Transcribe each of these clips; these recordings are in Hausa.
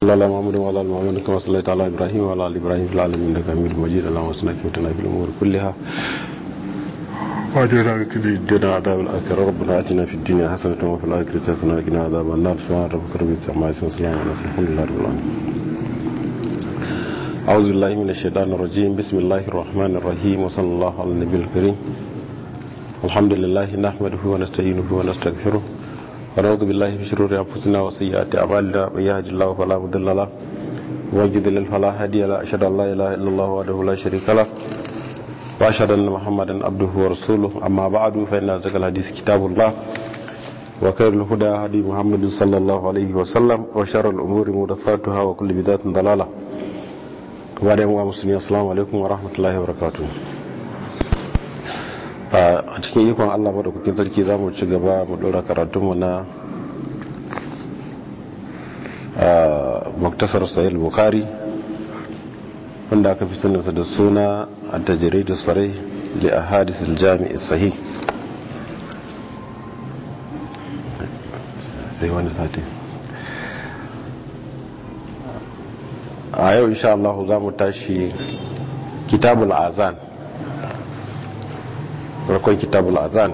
صلى الله محمد وعلى ال محمد كما صليت على ابراهيم وعلى ال ابراهيم في العالمين انك حميد مجيد اللهم صل وسلم في الامور كلها واجعلنا بكل الدنيا عذاب الاخره ربنا اتنا في الدنيا حسنه وفي الاخره حسنه وقنا عذاب النار سبحان ربك رب العزه عما يصفون وسلام على المرسلين الحمد لله رب العالمين أعوذ بالله من الشيطان الرجيم بسم الله الرحمن الرحيم وصلى الله على النبي الكريم الحمد لله نحمده ونستعينه ونستغفره ونعوذ بالله من شرور انفسنا وسيئات اعمالنا من يهد الله فلا مضل له ومن يضلل فلا هادي له اشهد ان لا اله الا الله وحده لا شريك له واشهد ان محمدا عبده ورسوله اما بعد فان ذكر الحديث كتاب الله وخير الهدى هدي محمد صلى الله عليه وسلم وشر الامور محدثاتها وكل بدعه ضلاله وبعد يوم مسلمين السلام عليكم ورحمه الله وبركاته a cikin ikon allah maɗaukakin sarki za mu ci gaba mu ɗora karatunmu na muktasar sahil bukari wanda aka fi sanarsa da suna a tajirai da sarai li a hadisul jami'i sahi sai wani sati a yau insha Allah za mu tashi kitabul azan farkon kitabul azan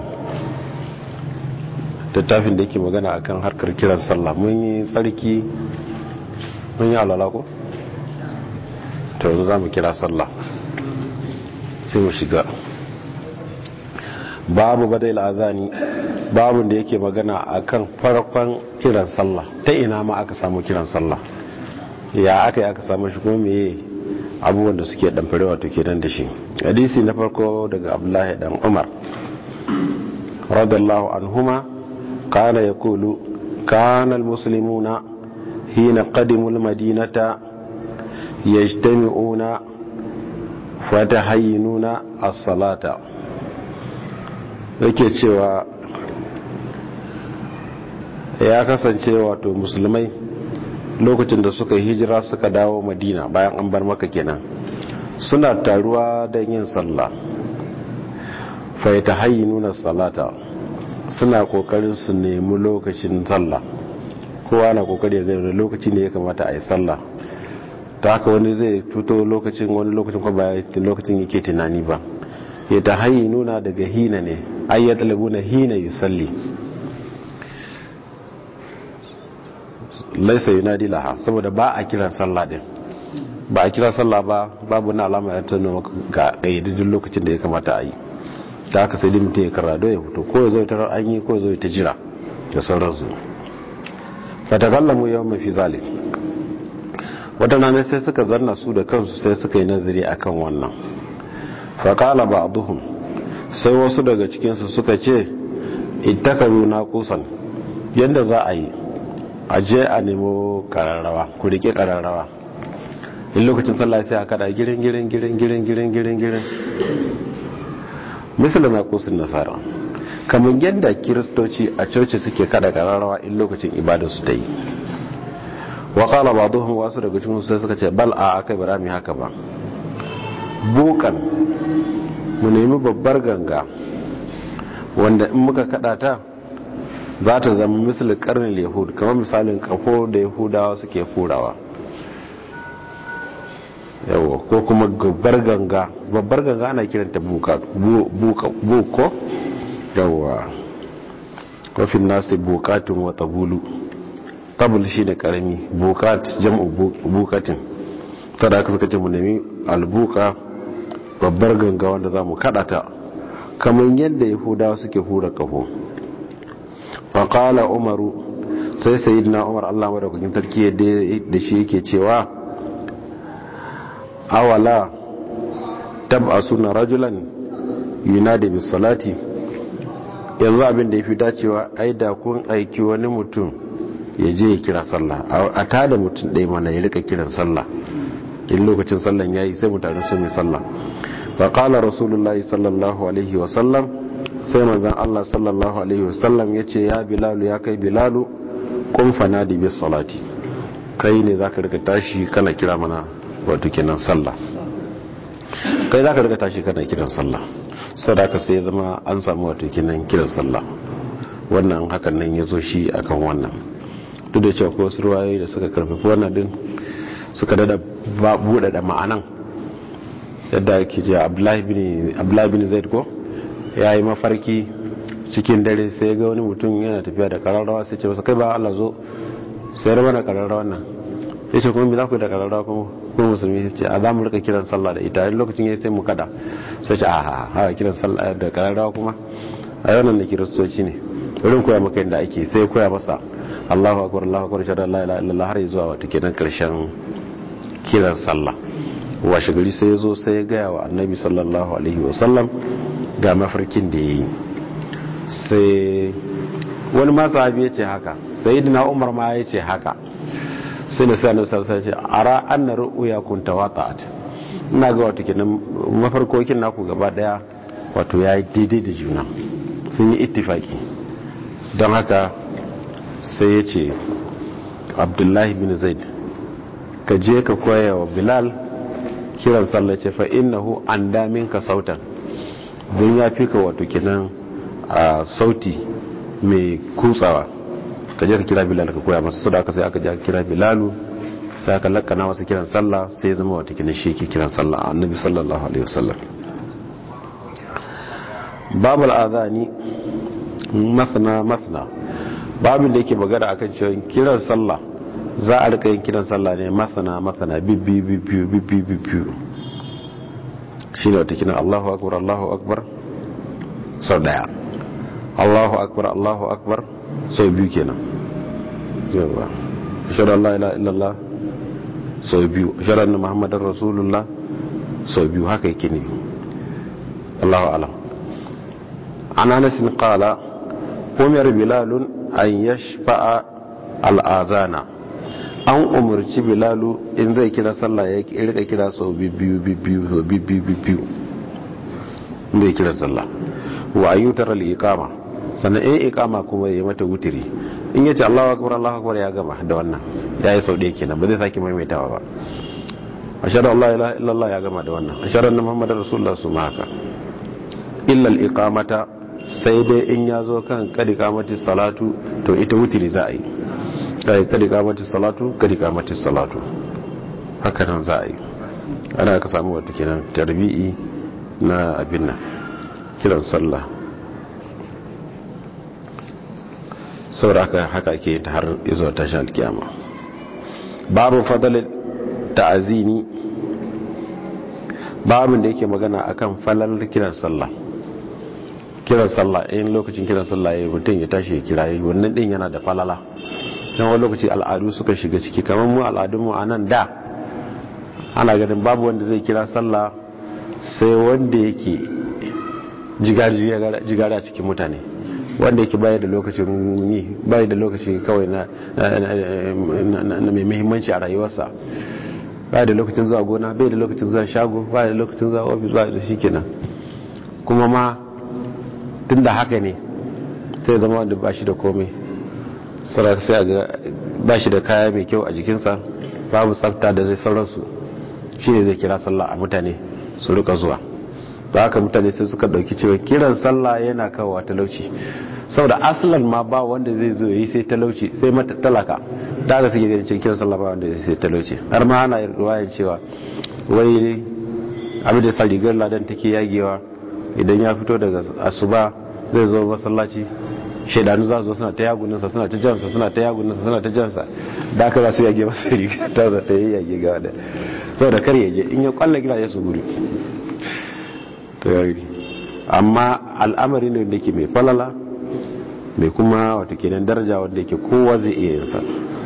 littafin da yake magana akan harkar kiran sallah mun yi tsarki mun yi alala ko to yanzu za mu kira sallah sai mu shiga babu badai azani babu da yake magana akan farkon kiran sallah ta ina ma aka samu kiran sallah ya aka yi aka samu shi kuma meye abubuwan da suke ɗanfare wato kenan da shi hadisi na farko daga abdullahi dan umar radallahu anhuma kana yaqulu kana almuslimuna hina qadimu almadinata yajtami'una fatahayyinuna as-salata yake cewa ya kasance wato musulmai lokacin da suka hijira suka dawo madina bayan an bar maka kenan suna taruwa don yin sallah faita hayi nuna salata suna kokarin su nemi lokacin sallah kowa na kokari ya gani lokacin da ya kamata a yi sallah ta haka wani zai tuto lokacin wani lokacin kuma ba lokacin yake tunani ba ya ta hayi nuna daga hina ne ayyata na hina yusalli laisa yunadi laha saboda ba a kiran sallah din ba a kira sallah ba babu na alama ya tana ga kayyadin lokacin da ya kamata a yi da aka sai mutum ya karado ya fito ko ya zo ta an yi ko ya zo ta jira da sauransu fatakallamu yawan mafi zalik waɗanda sai suka zanna su da kansu sai suka yi nazari akan wannan faƙala ba duhun sai wasu daga cikinsu suka ce ittakaru na kusan yadda za a yi a je a nemo kararrawa ku rike kararrawa in lokacin sallah sai a kada girin girin girin girin girin girin girin misali na kusin nasara kamar yadda kiristoci a coci suke kada kararrawa in lokacin ibadarsu ta yi wa kala ba duhun wasu daga cikin sai suka ce bal a aka bara mi haka ba bukan mu nemi babbar ganga wanda in muka kada ta za ta zama misali karnin yahud kamar misalin kafo da yahudawa suke furawa yawa ko kuma babbar ganga babbar ganga ana kiranta buko yawa kofin nasi bukatun wata bulu tabul shi da karami bukat jam'u bukatin tada aka suka ce mu nemi albuka babbar ganga wanda za mu kadata kamar yadda yahudawa suke hura kafo faƙala umaru sai sayidina umar allah madaukakin tarki da shi yake cewa awala tab'a suna rajulan yunadi bis salati yanzu abin da ya fi dacewa ai da kun aiki wani mutum ya je ya kira sallah a tada mutum ɗaya mana ya rika kiran sallah in lokacin sallan ya yi sai mutane su mai sallah faƙala rasulullahi sallallahu alaihi wasallam sai manzan Allah sallallahu Alaihi wasallam ya ce ya bilalu ya kai bilalu kumfana da bis salati kai ne za ka rika tashi kana kira mana wato kinan sallah kai za ka rika tashi kana kiran sallah sadaka sai ya zama an samu wato kinan kiran sallah wannan hakan nan ya zo shi akan wannan duk da cewa ko wasu ruwayoyi da suka karfafi wannan din suka dada buɗe da ma'anan yadda ake ce abdullahi bin zaid ko ya yi mafarki cikin dare sai ga wani mutum yana tafiya da kararrawa sai ce masa kai ba Allah zo sai raba na kararrawa nan ya ce kuma me za ku yi da kararrawa kuma kuma musulmi sai ce a za mu rika kiran sallah da ita yin lokacin ya sai mu kada sai ce a ha kiran sallah da kararrawa kuma a yau nan da kiristoci ne wurin koya maka yadda ake sai koya masa Allahu akbar Allahu akbar shada la ilaha illallah har zuwa wata kenan karshen kiran sallah washe gari sai ya zo sai ya gaya wa annabi sallallahu alaihi wasallam ga mafarkin da ya yi sai wani ma sahabi ya ce haka sai dina umar ma ya ce haka sai da sai annabi sallallahu alaihi wasallam ara anna ru'ya kun tawata'at ina ga wato kenan mafarkokin naku gaba daya wato yayi daidai da juna sun yi ittifaki don haka sai ya ce abdullahi bin zaid ka je ka koya wa bilal kiran sallah ce fa innahu an damin ka sautan don ya fi ka wato kenan a sauti mai kutsawa ka je ka kira bilal ka koya masa sada aka sai aka je aka kira bilalu sai aka lakana masa kiran sallah sai ya zama wato kenan shi ke kiran sallah annabi sallallahu alaihi wasallam babul azani mathna mathna babin da yake magana akan cewa kiran sallah za a rika yin kiran sallah ne masana masana bibbi bibbi bibbi bibbi shi ne wata kiran allahu akbar allahu akbar sau daya allahu akbar allahu akbar sau biyu kenan yawa shaɗa allah ila illallah sau biyu shaɗa na muhammadin rasulullah sau biyu haka yake ne allahu alam an anasin kala umar bilalun an yashfa'a al'azana an umarci bilalu in zai kira sallah ya rika kira sau biyu biyu sau biyu biyu zai kira sallah wa ayyutar al'iqama sannan in iqama kuma ya mata wutiri in yace Allahu akbar Allahu akbar ya gama da wannan yayi sau ɗaya kenan ba zai sake maimaitawa ba ashhadu an la ilaha illallah ya gama da wannan ashhadu anna muhammadar rasulullah su ma haka illa al-iqamata sai dai in ya zo kan kadi kamati salatu to ita wutiri za a yi kai kadi kamati salatu kadi kamati salatu haka nan za a yi ana ka samu wata kenan tarbi'i na abin nan kiran sallah saboda haka haka ke ta har izuwa tashin alkiyama babu fadalin ta'azini babin da yake magana akan falalar kiran sallah kiran sallah in lokacin kiran sallah ya mutum ya tashi ya kira yi wannan din yana da falala don wani lokaci al'adu suka shiga ciki kamar mu al'adunmu a nan da ana ganin babu wanda zai kira sallah sai wanda yake jigari a cikin mutane wanda yake baya da lokacin yi baya da lokacin kawai na mai muhimmanci a rayuwarsa baya da lokacin zuwa gona bai da lokacin zuwa shago baya da lokacin zuwa ofis baya da shi kenan kuma ma tun da haka ne sai zama wanda ba shi da komai sarrafa sai ga ba shi da kaya mai kyau a jikinsa babu tsafta da zai sauransu shi ne zai kira sallah a mutane su rika zuwa da haka mutane sai suka dauki cewa kiran sallah yana kawo talauci saboda asalan ma ba wanda zai zo yi sai talauci sai mata talaka da haka suke ganin kiran sallah ba wanda zai sai talauci har ma ana ruwayan cewa wai abin da sa rigar ladan take yagewa idan ya fito daga asuba zai zo masallaci shaidanu za su zo suna ta yaguninsa suna ta jansa suna ta yaguninsa suna ta jansa da aka za su yage masa riga ta za ta yi yage ga wadda sau da kar yaje in ya kwalla gida ya su gudu amma al'amari ne da ke mai falala mai kuma wata kenan daraja wanda yake kowa zai iya yinsa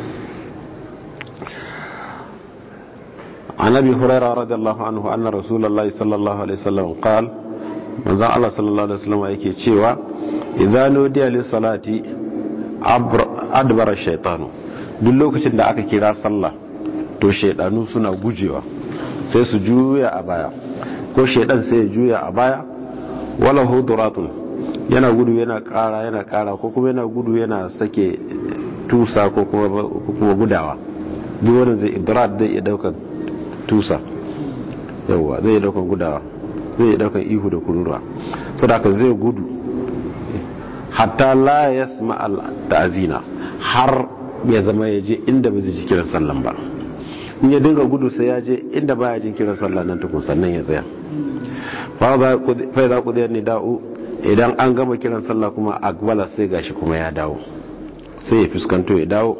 عن ابي هريره رضي الله عنه ان رسول الله صلى الله عليه وسلم قال manzon Allah sallallahu alaihi wasallam yake cewa idza nudiya lis salati adbara shaytanu duk lokacin da aka kira sallah to shaydanu suna gujewa sai su juya a baya ko shaydan sai ya juya a baya wala huduratun yana gudu yana kara yana kara ko kuma yana gudu yana sake tusa ko kuma gudawa duk wanda zai idrat zai iya daukan tusa yawa zai iya daukan gudawa zai yi daukan ihu da kururuwa sadaka zai gudu hatta la yasma al ta'zina har ya zama ya je inda ba zai ji kiran sallan ba in ya dinga gudu sai ya je inda ba ya jin kiran sallan nan tukun sannan ya tsaya fa za ku zai nida'u idan an gama kiran sallah kuma agbala sai gashi kuma ya dawo sai ya fuskanto ya dawo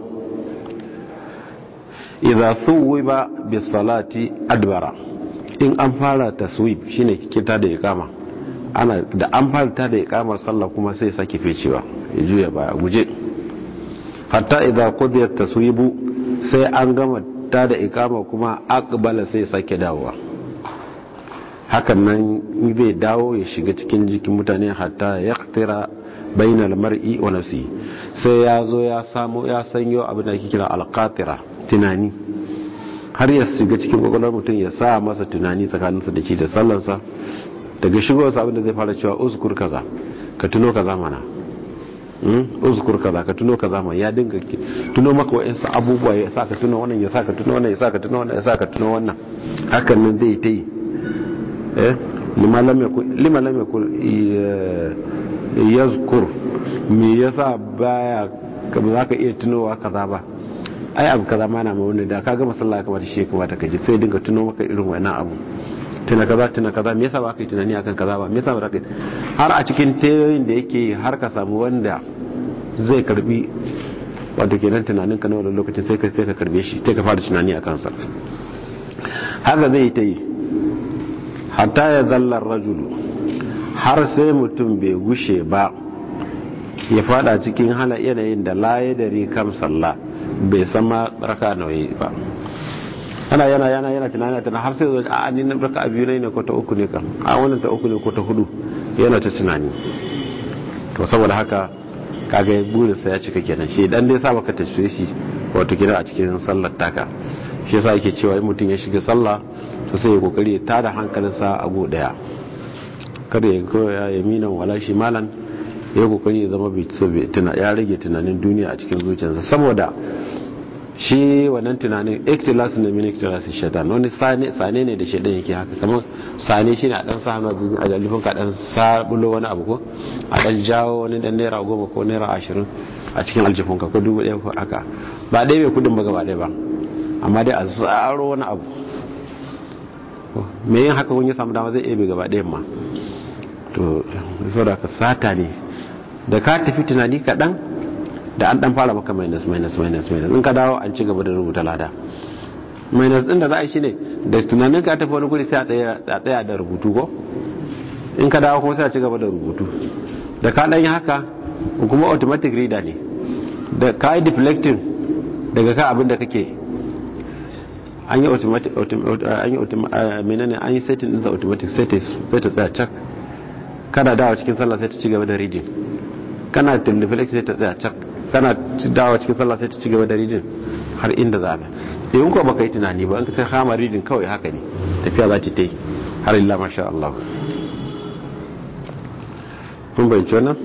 idza thuwiba bis salati adbara in an fara taswib shine kita da iqama ana da an fara ta da iqamar sallah kuma sai sake fecewa ya juya baya guje hatta idza qudiyat taswibu sai an gama ta da iqama kuma aqbala sai sake dawowa hakan nan zai dawo ya shiga cikin jikin mutane hatta yaqtira bainal mar'i wa nafsi sai ya zo ya samu ya sanyo abin da ake kira alqatira tunani har ya shiga cikin kwakwalwar mutum ya sa masa tunani tsakaninsa da shi da sallansa daga shigowarsa abin da zai fara cewa uzkur kaza ka tuno kaza mana uzkur kaza ka tuno kaza mana ya dinga tuno maka wa'insu abubuwa ya sa ka tuno wannan ya sa ka tuno wannan ya sa ka tuno wannan ya sa ka tuno wannan hakan nan zai ta yi eh lima lam yakun yazkur me yasa baya ka ba za ka iya tunowa kaza ba ai abu kaza ma na ma wani da ka gama sallah kamar shi kuma ta kaji sai dinga tuno maka irin wannan abu tuna kaza tuna kaza me yasa ba ka yi tunani akan kaza ba me yasa ba ka har a cikin tayoyin da yake har ka samu wanda zai karbi wato kenan tunanin ka na wannan lokacin sai ka sai ka karbe shi sai ka fara tunani akan sa haka zai ta yi hatta ya zallar rajulu har sai mutum bai gushe ba ya fada cikin hala yanayin da laye da rikam sallah bai sama raka nauyi ba ana yana yana yana tunani tana har sai zai a ni raka biyu ne ko ta uku ne kan a wannan ta uku ne ko ta hudu yana ta tunani to saboda haka kaga burinsa ya cika kenan shi dan dai sa baka tashe shi wato kina a cikin sallar taka shi yasa yake cewa in mutum ya shiga sallah to sai ya kokari ya tada hankalinsa a go daya kada ya koya yaminan wala shi malan ya kokari ya zama bai ya rage tunanin duniya a cikin zuciyarsa saboda shi wannan tunanin iktilas ne min iktilas shaitan wani sane ne da shaitan yake haka kamar sane shi ne a dan sa hannu a jalifin ka dan sabulo wani abu ko a dan jawo wani dan naira goma ko naira ashirin a cikin aljifin ka ko dubu ɗaya ko haka ba ɗaya mai kudin ba gaba ɗaya ba amma dai a tsaro wani abu me yin haka kun yi samu dama zai ebe gaba ɗayan ma to saboda ka sata ne da ka tafi tunani kaɗan da an ɗan fara maka minus minus minus minus in ka dawo an ci gaba da rubuta lada minus ɗin da za a yi shi ne da tunanin ka tafi wani guri sai a tsaya da rubutu ko in ka dawo kuma sai a ci gaba da rubutu da ka ɗan yi haka kuma automatic reader ne da ka yi deflecting daga ka abin da kake an yi automatic an yi menene an yi setting din automatic sai ta tsaya cak kana dawo cikin sallah sai ta ci gaba da reading kana teleflex sai ta tsaya cak kana dawo cikin sallah sai ta ci gaba da reading har inda za ka in ko baka yi tunani ba in ka kama reading kawai haka ne tafiya za ta yi har illa masha Allah kun bayyana wannan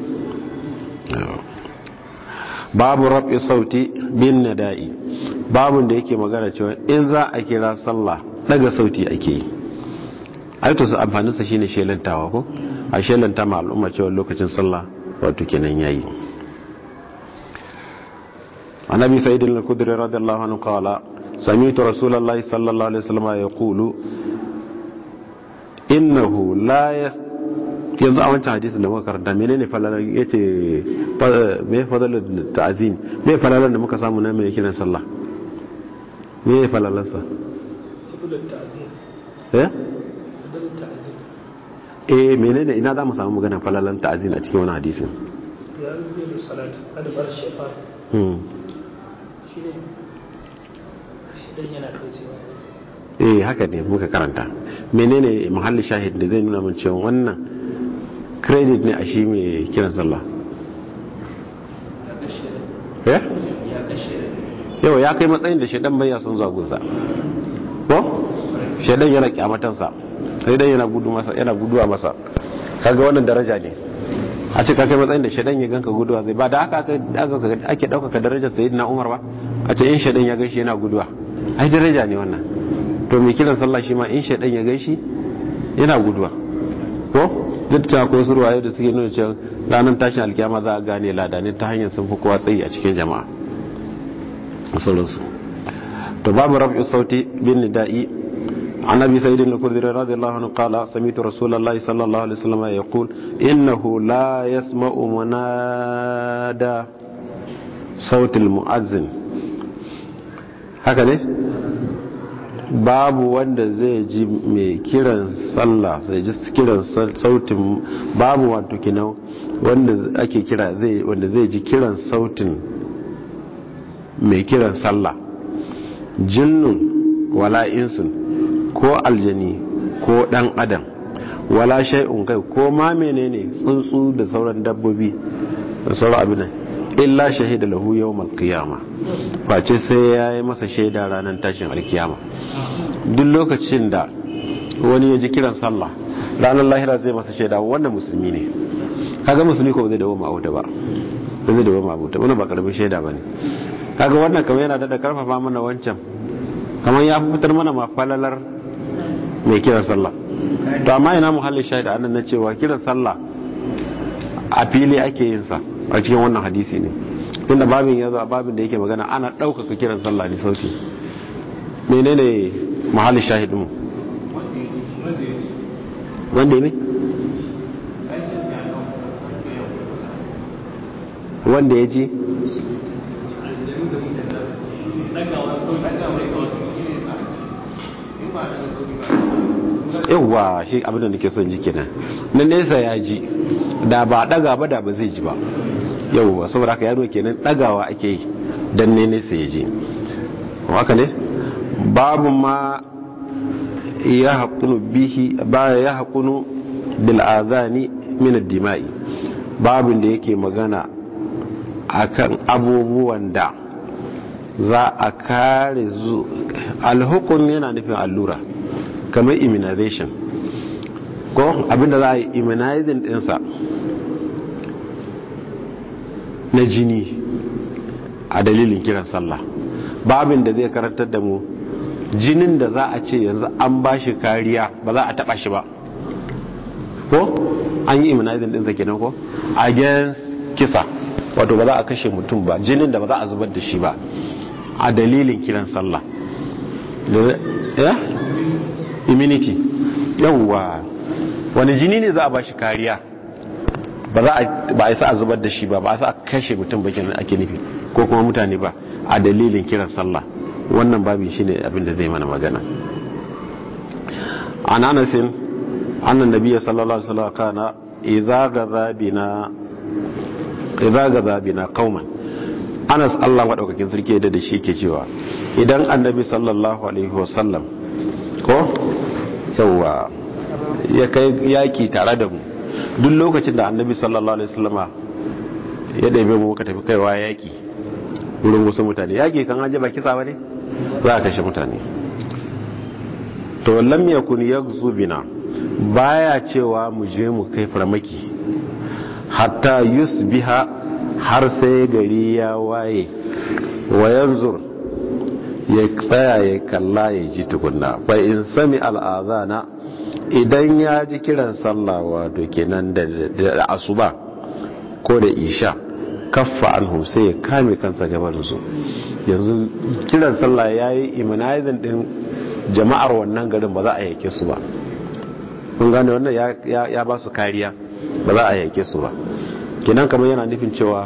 babu rabi sauti bin nada'i babun da yake magana cewa in za a kira sallah daga sauti ake yi aito su amfanin sa shine shelantawa ko a shelanta ma al'umma cewa lokacin sallah wato kenan yayi annabi sa'id al-khudri radiyallahu anhu qala sami'tu rasulullahi sallallahu alaihi wasallam yaqulu innahu la yas yanzu a wancan hadisin da muka karanta menene falalan yace me fadalan ta'zim me falalan da muka samu na mai kiran sallah me falalan sa eh eh menene ina za mu samu magana falalan ta'zim a cikin wani hadisin ya rubuta da salatu adbar shafar hmm shine shidan yana kaucewa eh haka ne muka karanta menene muhalli shahid da zai nuna min cewa wannan credit ne a shi mai kiran sallah eh yau ya kai matsayin da shaidan bai son zuwa gunsa ko shaidan yana kyamatansa sai dan yana gudu masa yana guduwa masa kaga wannan daraja ne a ce ka kai matsayin da shaidan ya ganka guduwa zai ba da haka ake ɗaukaka darajar sayyidina umar ba a ce in shaidan ya gaishe yana guduwa ai daraja ne wannan to mai kiran sallah shi ma in shaidan ya gaishe yana guduwa ko duk ta akwai su ruwaye da suke nuna cewa ranar tashin alkiyama za a gane lada ne ta hanyar sun fi kowa tsayi a cikin jama'a sauransu to babu rafi sauti bin nida'i عن ابي سعيد الخدري رضي الله عنه قال سمعت رسول الله صلى الله عليه وسلم يقول انه لا يسمع منادى صوت المؤذن haka ne babu wanda zai ji mai kiran sallah sai ji kiran sautin babu wato kinan wanda ake kira zai wanda zai ji kiran sautin mai kiran sallah jinnun wala insun ko aljani ko dan adam wala shay'un kai ko ma menene tsuntsu da sauran dabbobi da sauran abin illa shahida lahu yawmal qiyama face sai yayi masa shaida ranar tashin alkiyama duk lokacin da wani ya ji kiran sallah ranar lahira zai masa shaida wannan musulmi ne kaga musulmi ko zai dawo ma auta ba zai dawo ma auta wannan ba karamin shaida bane kaga wannan kamar yana da karfafa mana wancan kamar ya fitar mana ma falalar mai kiran sallah to amma ina muhallin shahida annan na cewa kiran sallah a fili ake yin sa a cikin wannan hadisi ne tunda babin ya zo a babin da yake magana ana ɗaukaka kiran sallah ne sauki menene muhallin shahidin mu wanda ya wanda ya ji yawwa shi abinda nake son ji kenan na nesa ya ji da ba daga ba da ba zai ji ba yawwa saboda haka yaro kenan dagawa ake yi dan ne nesa ya ji haka ne babu ma ya haƙunu bihi ba ya haƙunu bil azani min ad-dima'i babin da yake magana akan abubuwan da za a kare zu alhukun yana nufin allura kamar immunization ko abinda za a yi immunizing dinsa na jini a dalilin kiran sallah babin da zai karantar da mu jinin da za a ce yanzu an ba shi kariya ba za a taba shi ba ko an yi immunizing dinsa kenan ko against kisa wato ba za a kashe mutum ba jinin da ba za a zubar da shi ba a dalilin kiran sallah ya immunity yawwa wani jini ne za a ba shi kariya ba za a isa a zubar da shi ba ba a sa a kashe mutum ba kenan ake nufi ko kuma mutane ba a dalilin kiran sallah wannan babin shine abin da zai mana magana an anasin annan nabiyyi sallallahu alaihi wasallam kana idza gadha bina idza gadha bina qauman Anas Allah madaukakin sarki da shi ke cewa idan annabi sallallahu alaihi wasallam ko yawa ya kai yaki tare da mu duk lokacin da annabi sallallahu alaihi wasallama ya ɗabe mu muka tafi kaiwa yaki wurin wasu mutane yaki kan aje ba kisa ba ne za a kashe mutane to lam yakun yaghzu bina baya cewa mu je mu kai farmaki hatta yusbiha har sai gari ya waye wa yanzur ya tsaya ya kalla ya ji tukunna fa in sami al'azana idan ya ji kiran sallah wato kenan da asuba ko da isha kaffa anhu sai ya kame kansa gaban su yanzu kiran sallah ya yi immunizing din jama'ar wannan garin ba za a yake su ba kun gane wannan ya ba su kariya ba za a yake su ba kenan kamar yana nufin cewa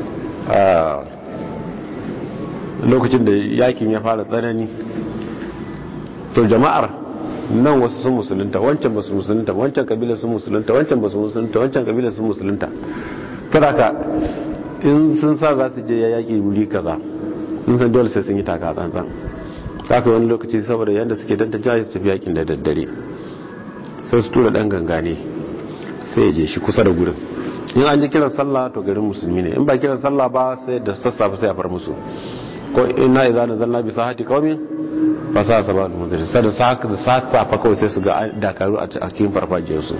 lokacin da yakin ya fara tsanani to jama'ar nan wasu sun musulunta wancan ba su musulunta wancan kabila sun musulunta wancan ba su musulunta wancan kabila sun musulunta taraka in sun sa za su je ya yaki wuri kaza in san dole sai sun yi taka tsantsan haka wani lokaci saboda yadda suke tantance su tafi yakin da daddare sai su tura dan gangane sai ya je shi kusa da gurin in an ji kiran sallah to garin musulmi ne in ba kiran sallah ba sai da sassafe sai a far musu ko ina idza nazalna bi sahati qaumin fa sa sabal munzir sai da saka da saka fa kawai sai su ga dakaru a cikin farfajiyar su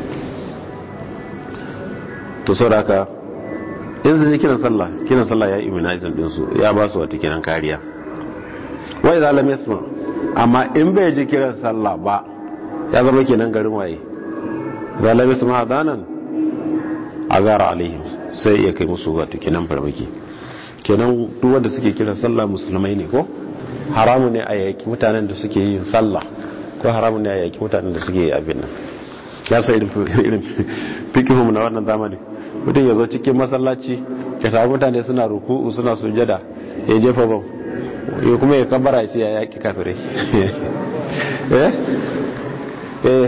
to saboda haka in sun ji kiran sallah kiran sallah ya immunizing din su ya ba su wata kiran kariya wa idza lam yasma amma in bai ji kiran sallah ba ya zama kenan garin waye idza lam yasma adanan agara alaihim sai ya kai musu wato kinan farmaki kenan duk wanda suke kiran sallah musulmai ne ko haramu ne a yaki mutanen da suke yin sallah ko haramu ne a yaki mutanen da suke yi abin nan ya sa irin fikihum na wannan zamani mutum ya zo cikin masallaci ya samu mutane suna ruku'u suna sujada ya jefa bam ya kuma ya kabara ya ce ya yaki kafirai eh eh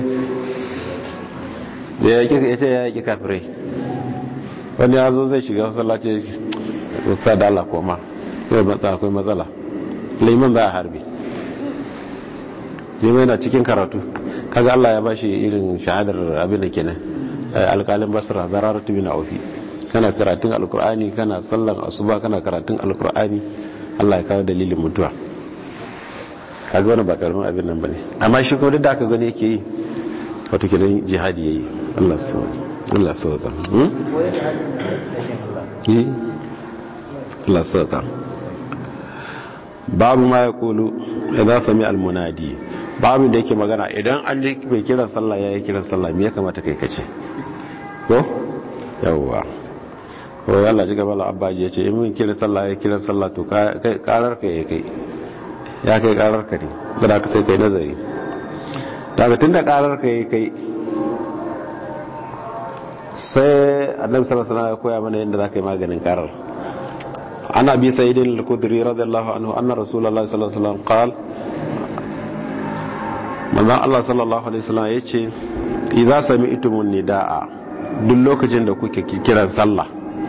da ya ce ya yaki kafirai wani ya zo zai shiga masallaci sa da Allah koma zai matsa akwai matsala liman za a harbi liman yana cikin karatu kaga Allah ya bashi irin shahadar abin da kenan alƙalin basra zararatu bin aufi kana karatun alkur'ani kana sallan asuba kana karatun alkur'ani Allah ya kawo dalilin mutuwa kaga wani ba karamin abin nan bane amma shi kuma duk da aka gani yake yi wato kenan jihadi yayi Allah su Allah sauka hmm Allah sauka babu ma ya kulu idan sami almunadi babu da yake magana idan an ji bai kiran sallah ya yi kiran sallah me ya kamata kai kace ko yawwa ko Allah ji gaba abbaji ya ce in mun kiran sallah ya kiran sallah to kai karar ka ya kai ya kai karar ka ne da ka sai kai nazari daga tunda karar ka ya kai sai annabi sallallahu alaihi wasallam ya koya mana yadda zaka yi maganin karar عن أبي سعيد الخدري رضي الله عنه أن رسول الله صلى الله عليه وسلم قال من الله صلى الله عليه وسلم يقول إذا سمعتم النداء duk lokacin da kuke kiran sallah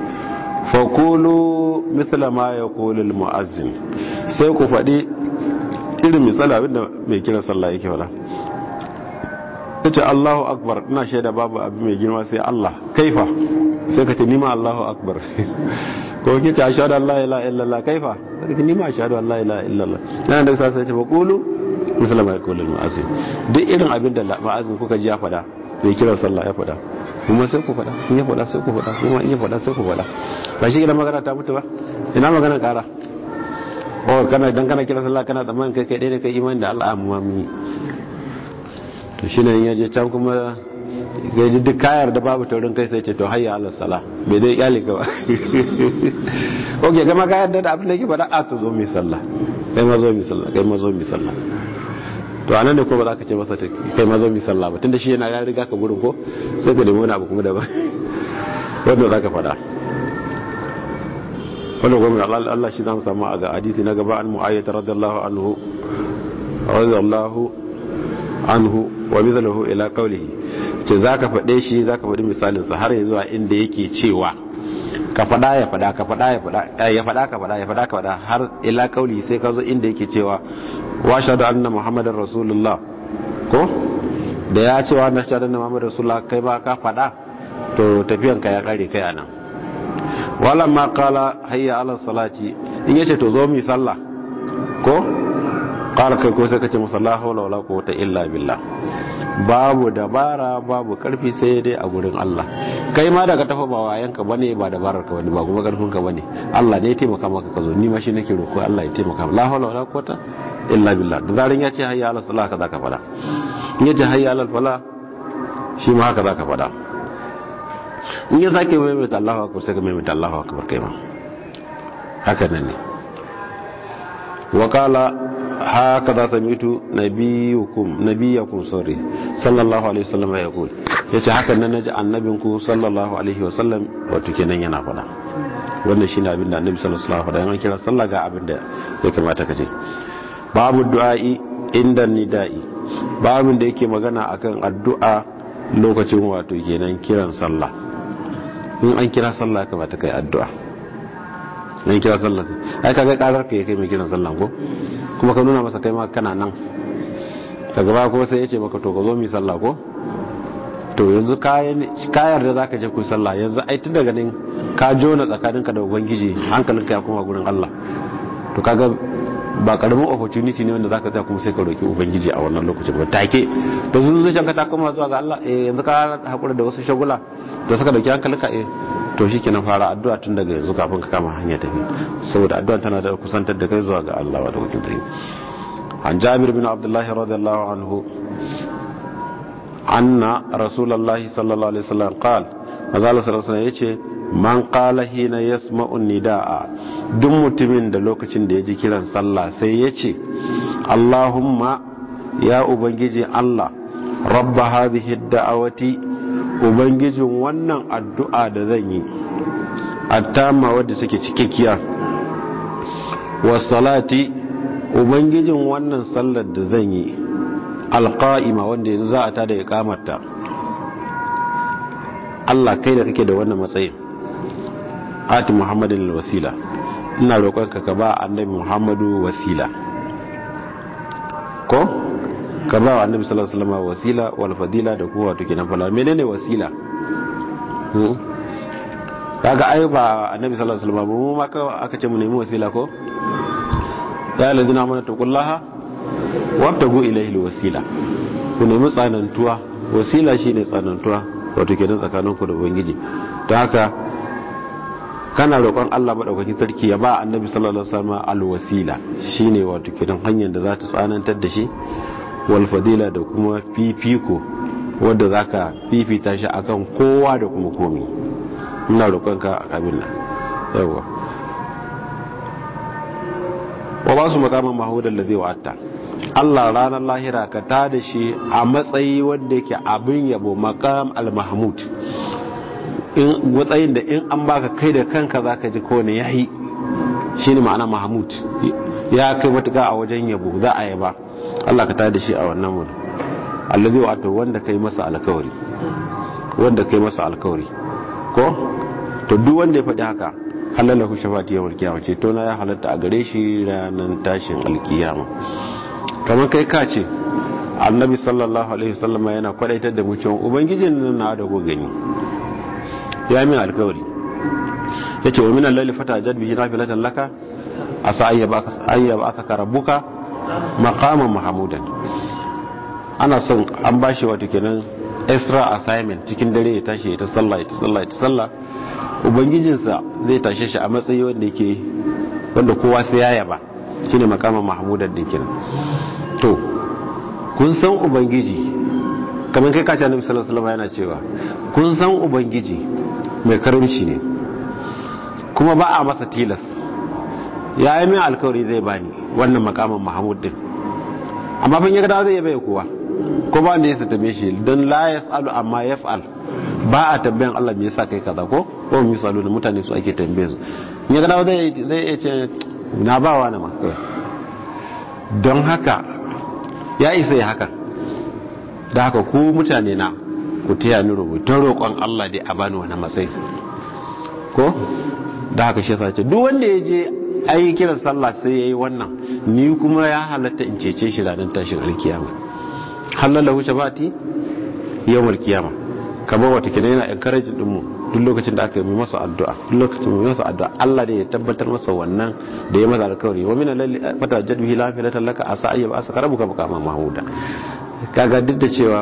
fakulu mithla ma yaqulu almuazzin sai ku faɗi irin misali abinda mai kiran sallah yake faɗa kace Allahu akbar ina shaida babu abu mai girma sai Allah kaifa sai ka ce nima Allahu akbar ko kike ashhadu an la ilaha illallah kaifa sai ka ce nima ashhadu an la ilaha illallah nan da sai ce fakulu mithla ma yaqulu almuazzin duk irin abinda ma'azin kuka ji ya faɗa mai kiran sallah ya faɗa kuma sai ku faɗa in ya faɗa sai ku faɗa kuma in ya faɗa sai ku faɗa ba shi gidan magana ta mutu ba ina magana ƙara o kana dan kana kira sallah kana tsammanin kai kai ne kai imani da Allah amma mu to shine in yaje can kuma gaji duk kayar da babu taurin kai sai ce to hayya ala sala bai dai iyali ka ba oke kama kayar da abin da yake faɗa a to zo mi sallah kai ma zo mi sallah kai ma zo mi sallah to anan ne ko ba za ka ce masa kai ma zo mi sallah ba tunda shi yana ya riga ka gurin ko sai ka nemi wani abu kuma daban wanda za ka faɗa wanda gwamnati Allah Allah shi zamu samu a ga hadisi na gaba an mu'ayyata radiyallahu anhu radiyallahu anhu wa mithluhu ila qawlihi ce zaka faɗe shi zaka faɗi misalin sa har zuwa inda yake cewa ka faɗa ya faɗa ka faɗa ya faɗa ya faɗa ka faɗa ya faɗa ka faɗa har ila qawlihi sai ka zo inda yake cewa wa shahadu anna muhammadar rasulullah ko da ya ce wa na shahadu anna muhammadar rasulullah kai ba ka faɗa to tafiyan ka ya kare kai anan wala ma qala hayya ala salati in yace to zo mu sallah ko qala kai ko sai kace musalla hawla wala quwwata illa billah babu dabara babu karfi sai dai a gurin Allah kai ma daga tafa ba wayanka bane ba dabarar ka bane ba kuma karfin ka bane Allah ne ya taimaka maka ka zo ni ma shi nake roko Allah ya taimaka la hawla wala quwwata illa billah da zarin ya ce hayya ala salah ka zaka fada in yace hayya ala fala shi ma haka zaka fada in ya sake maimaita Allahu akbar sai ka maimaita Allahu akbar kai ma haka nan ne wa qala haka za samitu nabiyukum nabiyakum sorry sallallahu alaihi wasallam ya yaqul yace haka nan naji annabinku sallallahu alaihi wasallam wato kenan yana fada wannan shine abin da annabi sallallahu alaihi wasallam ya kira sallah ga abin da ya kamata ka ce babu du'a'i inda nida'i babin da yake magana akan addu'a lokacin wato kenan kiran sallah in an kira sallah kamata kai addu'a in kira sallah ai kaga karar ka kai mai kiran sallah ko kuma ka nuna masa kai ma kana nan daga ba ko sai yace maka to ka zo mi sallah ko to yanzu kayar da zaka je ku sallah yanzu ai tun daga nan ka jona tsakaninka da ubangiji hankalinka ya koma gurin Allah to kaga ba karamin opportunity ne wanda zaka tsaya kuma sai ka roki ubangiji a wannan lokacin ba take to sun zuciyan ka ta koma zuwa ga Allah eh yanzu ka hakura da wasu shagula da suka dauki hankalinka eh to shikenan fara addu'a tun daga yanzu kafin ka kama hanya tafi saboda addu'a tana da kusantar da kai zuwa ga Allah wa da wakil tayi an Jabir bin Abdullah radiyallahu anhu anna rasulullahi sallallahu alaihi wasallam qala manzo Allah sallallahu alaihi wasallam yace man qala hina yasma'u nidaa duk mutumin da lokacin da ya ji kiran sallah sai ya ce Allahumma ya ubangiji Allah rabba hadhihi da'awati ubangijin wannan addu'a da zan yi attama wadda take cikakkiya wasalati ubangijin wannan sallar da zan yi alqa'ima wanda yanzu za a tada ya kamarta Allah kai da kake da wannan matsayin ati muhammadin wasila ina roƙonka ka ba annabi muhammadu wasila ko ka ba annabi sallallahu alaihi wasallam wasila wal fadila da kuma wato kenan fala menene wasila kaga ai ba annabi sallallahu alaihi wasallam mu ma ka aka ce mu nemi wasila ko ya ladina amana taqullaha wabtagu ilayhi alwasila ku nemi tsanantuwa wasila shine tsanantuwa wato kenan tsakaninku da ubangiji don haka kana roƙon Allah madaukakin sarki ya ba annabi sallallahu alaihi wasallam alwasila shine wato kenan hanyar da za ta tsanantar da shi wal fadila da kuma fifiko wanda zaka fifita shi akan kowa da kuma komi ina roƙonka a kabin nan yawa wa ba su makaman mahudan da zai wa'atta Allah ranar lahira ka ta da shi a matsayi wanda yake abin yabo makam al-mahmud in matsayin da in an baka kai da kanka zaka ji kone yayi shine ma'ana mahmud ya kai matuka a wajen yabo za a yaba Allah ka ta da shi a wannan wuri allazi wa'ata wanda kai masa alkawari wanda kai masa alkawari ko to duk wanda ya faɗi haka halalahu shafati yawmal qiyamah ce to na ya halatta a gare shi ranar tashin alkiyama kamar kai ka ce annabi sallallahu alaihi wasallam yana kwadaitar da mu cewa ubangijin nan na da go gani ya min alkawari yace wa min al-layli fatajad bihi nafilatan laka asa ayyaba ayyaba aka rabbuka maqaman mahmudan ana son an bashi wato kenan extra assignment cikin dare ya tashi ya ta sallah ya ta sallah ya ta sallah ubangijinsa zai tashe shi a matsayi wanda yake wanda kowa sai ya yaba shine makaman mahmudan din kenan to kun san ubangiji kamar kai kace annabi sallallahu alaihi wasallam yana cewa kun san ubangiji mai karamci ne kuma ba a masa tilas ya yi min alkawari zai bani wannan makaman mahmud din amma ban yaga zai bai kowa ko ba wanda ya satame shi don la yasalu amma yaf'al ba a tambayan Allah me yasa kai kaza ko ko misalu da mutane su ake tambaye su ya ga zai zai ce na ba wa na ma don haka ya isa ya haka da haka ku mutane na ku taya ni rubutun roƙon Allah dai a bani wani matsayi ko da haka shi yasa ce duk wanda ya je ayi kiran sallah sai yayi wannan ni kuma ya halatta in cece shi ranar tashin alkiyama halalahu shabati yawmal kiyama kamar wata kina yana encourage din mu duk lokacin da aka yi masa addu'a duk lokacin mu masa addu'a Allah da ya tabbatar masa wannan da ya masa alkawari wa min lalli fata jadbihi la fi laka asa ayyab asa karabuka baka ma mahmuda kaga duk da cewa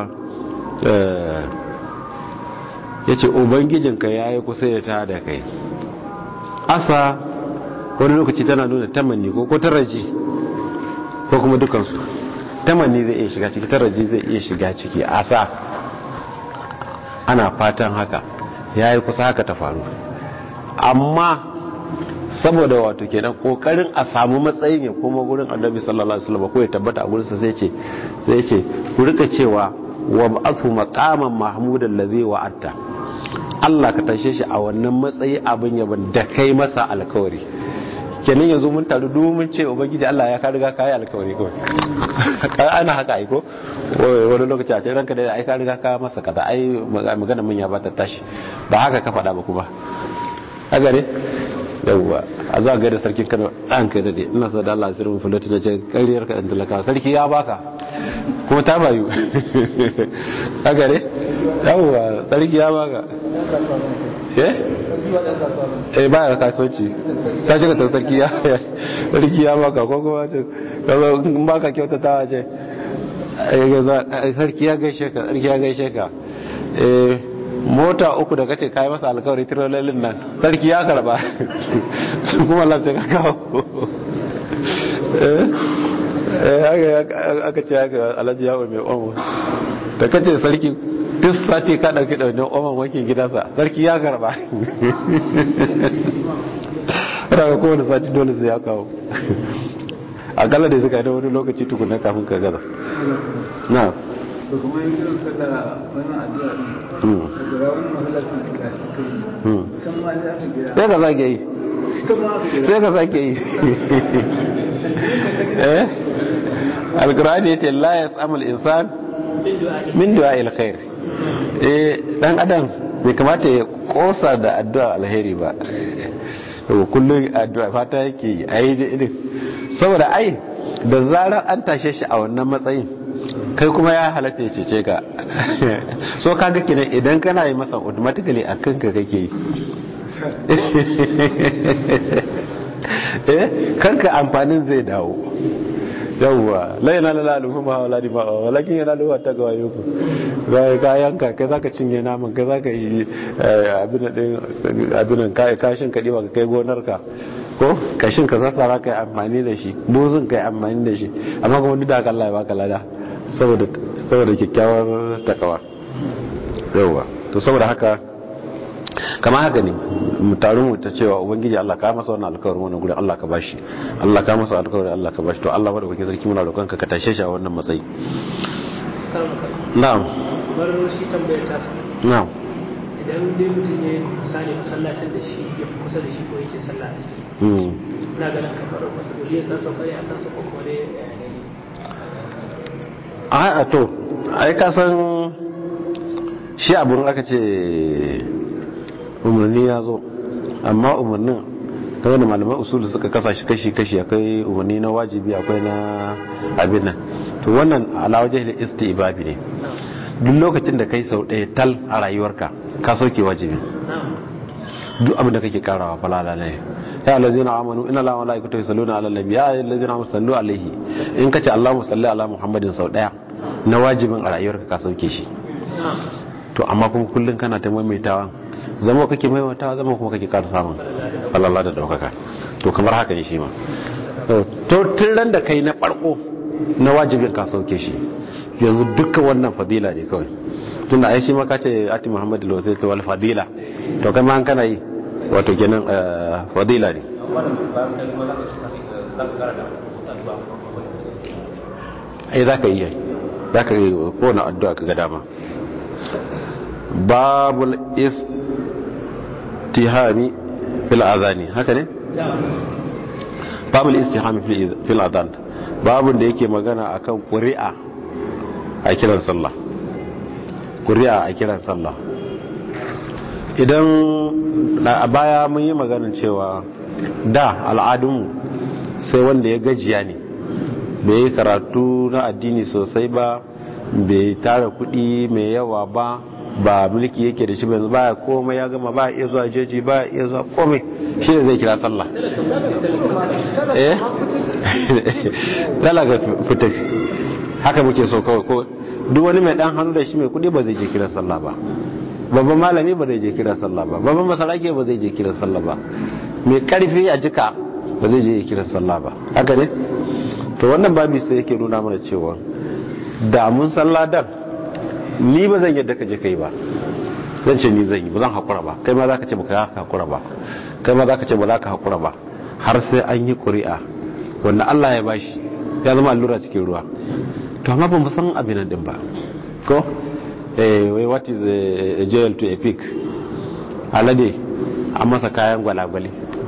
yace ubangijinka yayi kusa ya ta da kai asa wani lokaci tana nuna tamanni ko ko taraji ko kuma dukansu tamanni zai iya shiga ciki taraji zai iya shiga ciki asa ana fatan haka ya yi kusa haka ta faru amma saboda wato kenan kokarin a samu matsayin ya koma gurin annabi sallallahu alaihi wasallam ko ya tabbata a gurinsa sai ce sai ce ku rika cewa wa ba'athu maqaman mahmudan ladhi wa'atta Allah ka tashe shi a wannan matsayi abin yaban da kai masa alkawari kenan yanzu mun taru domin ce ubangiji Allah ya ka riga ka yi alkawari kawai ana haka aiko wani lokaci a cikin ranka da ai ka riga ka masa kaza ai magana mun ya bata tashi ba haka ka faɗa ba kuma haka ne yawwa a za ga da sarkin Kano dan kai dade ina so da Allah sirrin fulati na ce kariyar ka dan talaka sarki ya baka kuma ta bayu haka ne yawwa sarki ya baka eh eh ba ya kasuwanci ta shiga ta sarki ya sarki ya baka ko kuma ce kazo in baka kyautatawa ce sarki ya gaishe ka sarki ya gaishe ka eh mota uku da kace kai masa alkawari tirololin nan sarki ya karba kuma Allah sai ka kawo eh aka ce haka alhaji yawo mai omo da kace sarki duk sati ka ɗauki ɗaunin oman wankin gidansa sarki ya karba raga kowane sati dole sai ya kawo akalla da suka yi da wani lokaci tukunan kafin ka gaza na to kuma yin kiran sallah wannan addu'a din daga wani mahallacin da suka yi san ma ne aka gida sai ka sake yi ita ma aka gida sai ka sake yi eh alkurani ya ce la ya tsamal insan bin du'a min du'a alkhair eh dan adam bai kamata ya kosa da addu'a alheri ba to kullum addu'a fata yake yi ai da irin saboda ai da zarar an tashe shi a wannan matsayin kai kuma ya halatta ya cece ka so kaga kenan idan kana yi masa automatically a kanka kake yi eh kanka amfanin zai dawo yawwa la yana la lalu ma wala di ma walakin yana luwa ta ga wayo ga ka yanka kai zaka cinye naman kai zaka yi abin din abin kai kashin ka diba kai gonar ka ko kashin ka sassara kai amfani da shi buzun kai amfani da shi amma kuma duk da haka Allah ya baka lada saboda saboda kyakkyawar takawa yawwa to saboda haka kama haka ne mu taru mu ta cewa ubangiji Allah ka masa wannan alƙawarin wannan gurin Allah ka bashi Allah ka masa alƙawarin Allah ka bashi to Allah bada kake sarki muna roƙon ka ka tashe shi a wannan matsayi karan kan na'am bar shi tambayar ta sa na'am idan dai mutum ne misali masallacin da shi ya fi kusa da shi ko yake sallah a ciki mm ina ganin kamar masuliyar ta sauka ne a kansa ko kuma dai yaya ne a a to ai ka san shi abun aka ce umarni ya zo amma umarnin ta wani malaman usulu suka kasa shi kashi-kashi akwai umarni na wajibi akwai na abin nan to wannan alawaje da istibabi ne duk lokacin da kai sau ɗaya tal a rayuwarka ka sauke wajibi na'am duk abin da kake karawa falala ne ya allazina amanu inna allaha wa malaikatahu yusalluna ala nabi ya allazina amanu sallu alaihi in kace allahumma salli ala muhammadin sau daya na wajibin a rayuwarka ka sauke shi na'am to amma kuma kullun kana ta maimaitawa zama kake maimaitawa zama kuma kake ƙara samun falala da daukaka to kamar haka ne shi ma to tun ran da kai na farko na wajibin ka sauke shi yanzu dukkan wannan fadila ne kawai tunda ai shi ma ka ce ati muhammadu lawasai wal fadila to kai ma an kana yi wato kenan eh, fadila ne ai za ka yi yai za ka yi kowane addu'a ka ga dama babul istihami fil azani haka ne babul istihami fil- fil azan babun da yake magana akan ƙuri'a a kiran sallah ƙuri'a a kiran sallah idan na- a baya mun yi maganin cewa da al'adunmu sai wanda ya gajiya ne bai yi karatu na addini sosai ba bai tara kudi mai yawa ba ba mulki yake da shi ba yanzu baya komai ya gama ba iya zuwa jeji ba iya zuwa komai shi ne zai kira sallah eh talaga fitar haka muke so kawai ko duk wani mai dan hannu da shi mai kudi ba zai je kira sallah ba babban malami ba zai je kira sallah ba babban masarake ba zai je kira sallah ba mai karfi a jika ba zai je kira sallah ba haka ne to wannan babi sai yake nuna mana cewa da mun sallah dan ni ba zan yadda ka je kai ba zan ce ni zan yi ba zan haƙura ba kai ma za ka ce ba ka haƙura ba kai ma za ka ce ba za ka haƙura ba har sai an yi ƙuri'a wanda Allah ya bashi ya zama allura cikin ruwa to amma ba mu san abin nan din ba ko eh wai what is a, a jail to a pig alade an masa kayan gwalagwale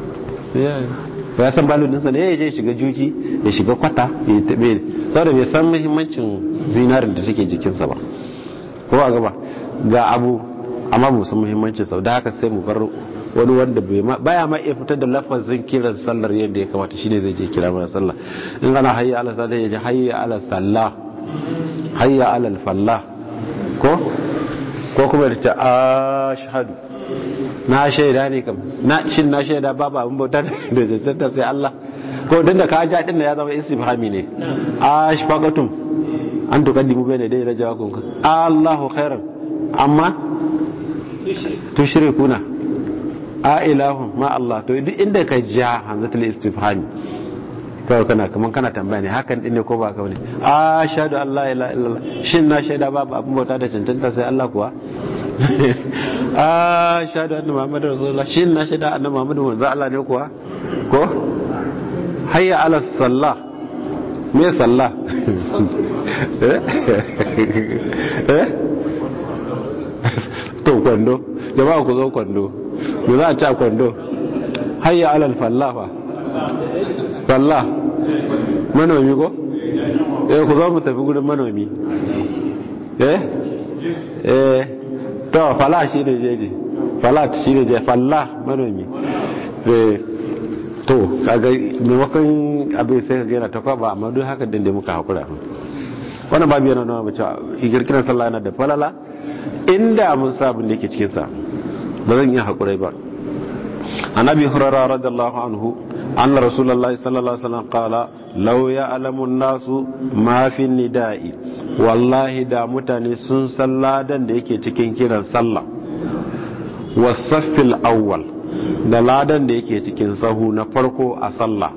ba ya san balon dinsa ne ya je shiga juji ya shiga kwata ya tabe saboda bai san muhimmancin zinarin da take jikinsa ba ko a gaba ga abu amma ba san muhimmancin sau da haka sai mu bar wani wanda baya ma iya fitar da lafazin kiran sallar yadda ya kamata shine zai je kira mana sallah in ana hayya ala sallah ya ji hayya ala sallah hayya ala fallah ko ko kuma da ta ashhadu na shaida ne kam na shin na shaida babu abin bauta da jantanta sai Allah ko dan da ka ja din ya zama istifhami ne ashfaqatum an tuqaddimu bayna dai rajawakum Allahu khairan amma tushrikuna a ilahun ma Allah to duk inda ka ja hanzatul istifhami kawai kana kaman kana tambaya ne hakan din ne ko ba kawai ne ashhadu an la ilaha illallah shin na shaida babu abin bauta da cancanta sai Allah kuwa ashhadu anna muhammadar rasulullah shin na shaida anna muhammadu manzo Allah ne kuwa ko hayya ala sallah me sallah eh to kwando jama'a ku zo kwando me za a ci a kwando hayya alal fallafa fallah manomi ko eh ku zo mu tafi gudun manomi eh eh to fala shi ne jeji falat shi ne je fallah manomi eh to kaga maimakon abin sai ka gaina ta kwaba amma duk haka dinde muka hakura wannan babu yana nuna mace girkiran sallah yana da falala inda mun sa abin da yake cikin sa ba zan iya hakurai ba annabi hurara radiyallahu anhu anna rasulullahi sallallahu alaihi wasallam qala law ya'lamu an-nasu ma fi nida'i wallahi da mutane sun san ladan da yake cikin kiran sallah wasaffil awwal da ladan da yake cikin sahu na farko a sallah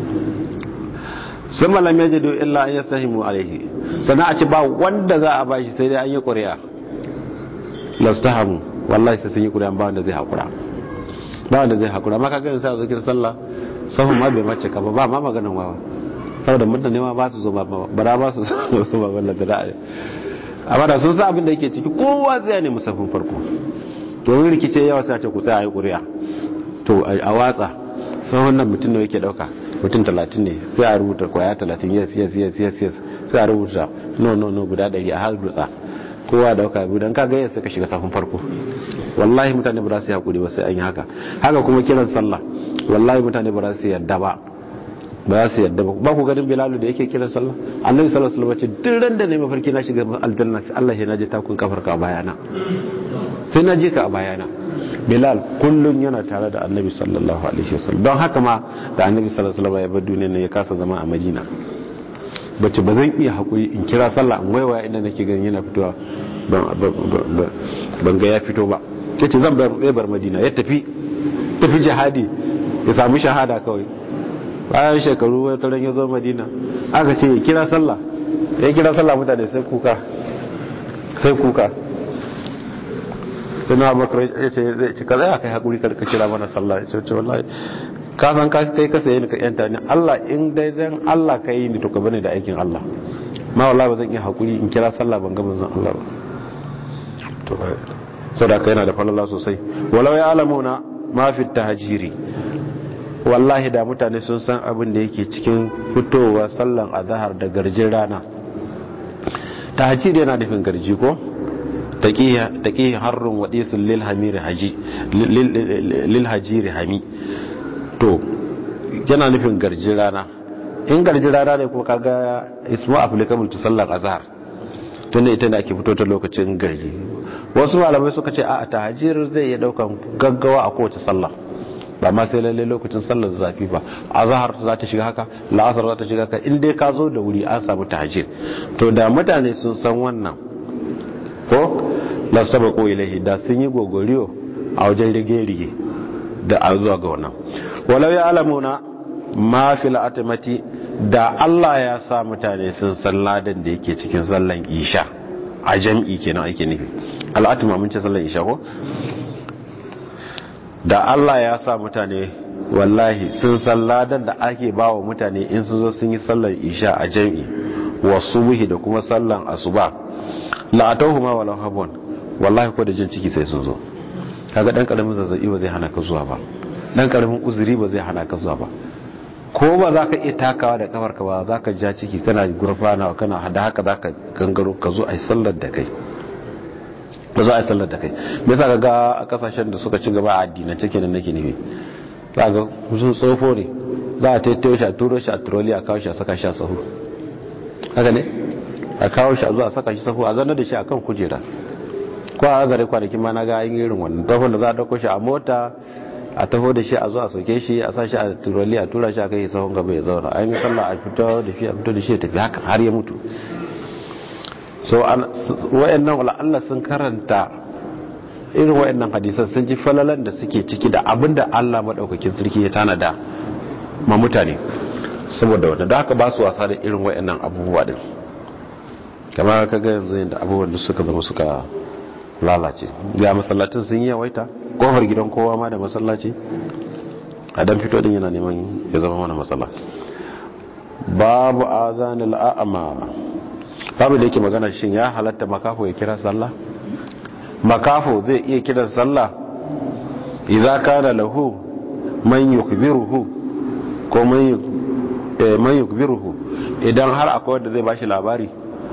sun malam ya jado illa an yastahimu alaihi sannan a ce ba wanda za a bashi sai dai an yi ƙuri'a lastahamu wallahi sai sun yi ƙuri'a ba wanda zai haƙura ba wanda zai haƙura ma kaga yanzu a zikir sallah sahun ma bai mace ka ba ba ma maganin wawa saboda mutane ma ba su zo ba bara ba su zo ba wallan da da'a amma da sun sa abin da yake ciki kowa zai ne musafin farko domin rikice yawa sai a ce ku tsaya a yi ƙuri'a to a watsa sahun nan mutum ne yake ɗauka mutum talatin ne sai a rubuta kwaya talatin yes yes yes yes yes sai a rubuta no no no guda ɗari a har dutsa kowa da dauka biyu don kaga yasa ka shiga safin farko wallahi mutane ba za su yi hakuri ba sai an yi haka haka kuma kiran sallah wallahi mutane ba za su yadda ba ba za su yadda ba ba ku ganin bilalu da yake kiran sallah annabi sallallahu alaihi wasallam ce duk ran da ne mafarki na shiga aljanna sai Allah ya naje takun kafarka a bayana sai na je ka a bayana bilal kullum yana tare da annabi sallallahu alaihi wasallam don haka ma da annabi sallallahu alaihi wasallam ya bar duniya ne ya kasa zama a madina bace ba zan iya hakuri in kira sallah in waiwaya inda nake ganin yana fitowa ban ga ya fito ba yace zan bar madina ya tafi tafi jihadi ya samu shahada kawai bayan shekaru wata ran ya zo madina aka ce ya kira sallah ya kira sallah mutane sai kuka sai kuka suna bakar ya ce zai ci kaza ya kai haƙuri karka kira mana sallah ya ce wallahi ka san ka kai ka saye ni ka yanta ni Allah in dai dan Allah ka yi ni to ka bane da aikin Allah ma wallahi ba zan iya haƙuri in kira sallah ban ga manzon Allah ba to sadaka yana da falala sosai walau ya alamuna ma fi tahjiri wallahi da mutane sun san abin da yake cikin fitowa sallan azhar da garjin rana tahjiri yana nufin garji ko taƙi harrun waɗisun lil hajiri hami to yana nufin garji rana in garji rana ne kuma kaga ismu applicable to sallar azhar tun da ita ne ake fito ta lokacin garji wasu malamai suka ce a tahajir zai iya daukan gaggawa a kowace sallah ba ma sai lalle lokacin sallar zafi ba azhar za ta shiga haka la'asar za ta shiga haka in dai ka zo da wuri an samu tahajir to da mutane sun san wannan ko la sabaqu ilayhi da sun yi gogoriyo a wajen rige-rige da a zuwa ga wannan walau ya alamuna ma fil atmati da Allah ya sa mutane sun san ladan da yake cikin sallan isha a jam'i kenan ake nufi al'atma mun ce sallan isha ko da Allah ya sa mutane wallahi sun san ladan da ake bawa mutane in sun zo sun yi sallan isha a jam'i wa subhi da kuma sallan asuba la'atauhuma walau habwan wallahi ko da jin ciki sai sun zo kaga dan karamin zazzabi ba zai hana ka zuwa ba dan karamin uzuri ba zai hana ka zuwa ba ko ba za ka iya takawa da kafar ka ba za ka ja ciki kana gurfana kana hada haka za ka gangaro ka zo a yi sallar da kai ba za a yi sallar da kai me yasa ga a kasashen da suka ci gaba a addinin cike da nake nufi za ga sun tsofo ne za a taitayo shi a turo shi a turoli a kawo shi a saka shi a sahu haka ne a kawo shi a zuwa saka shi sahu a zanar da shi a kan kujera ko a zare kwanakin ma na ga yin irin wannan tafon da za a dauko shi a mota a taho da shi a zuwa sauke shi a sa shi a turali a tura shi a kai sahun gaba ya zauna an yi sallah a fito da shi a fito da shi ya tafi haka har ya mutu so wayannan wala Allah sun karanta irin wayannan hadisan sun ji falalan da suke ciki da abinda Allah madaukakin sarki ya tanada ma mutane saboda wanda da haka ba su wasa da irin wayannan abubuwa din kamar ka ga yanzu yadda abubuwan da suka zama suka lalace ga masallatin sun yi yawaita kofar gidan kowa ma da masallaci a dan fito din yana neman ya zama mana matsala babu azanil a'ama babu da yake magana shin ya halatta makafo ya kira sallah makafo zai iya kira sallah idza kana lahu man yukbiruhu ko man yukbiruhu idan har akwai wanda zai bashi labari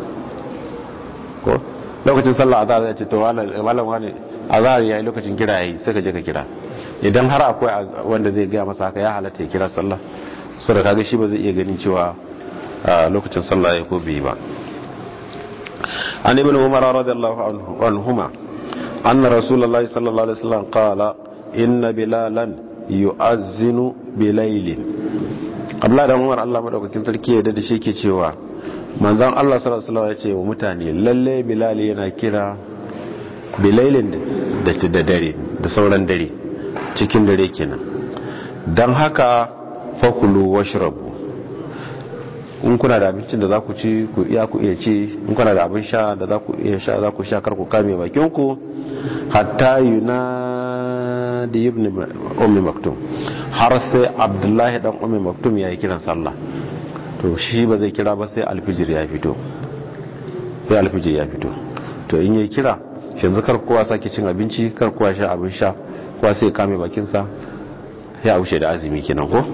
ko lokacin sallah azhar zai ce to malam wani azhar yayi lokacin kira yayi sai ka je ka kira idan har akwai wanda zai gaya masa haka ya halatta ya kira sallah so da kaga shi ba zai iya ganin cewa lokacin sallah ya ko bai ba an ibn umar radiyallahu anhuma anna rasulullahi sallallahu alaihi wasallam qala inna bilalan yu'azzinu bilailin abla da umar Allah madaukakin sarki ya da shi ke cewa manzon Allah sallallahu alaihi wasallam ya ce wa mutane lalle bilal yana kira bilailin da da dare da sauran dare cikin dare kenan dan haka fakulu washrabu in kuna da abincin da za ku ci ku iya ku iya ci in kuna da abin sha da za ku iya sha za ku sha kar ku kame bakin ku hatta yunadi ibn ummi maktum har sai abdullahi dan ummi maktum yayi kiran sallah to shi ba zai kira ba sai alfijir ya fito sai alfijir ya fito to in yayi kira yanzu kar kowa sake cin abinci kar kowa sha abin sha kowa sai kame bakin sa ya wuce da azumi kenan ko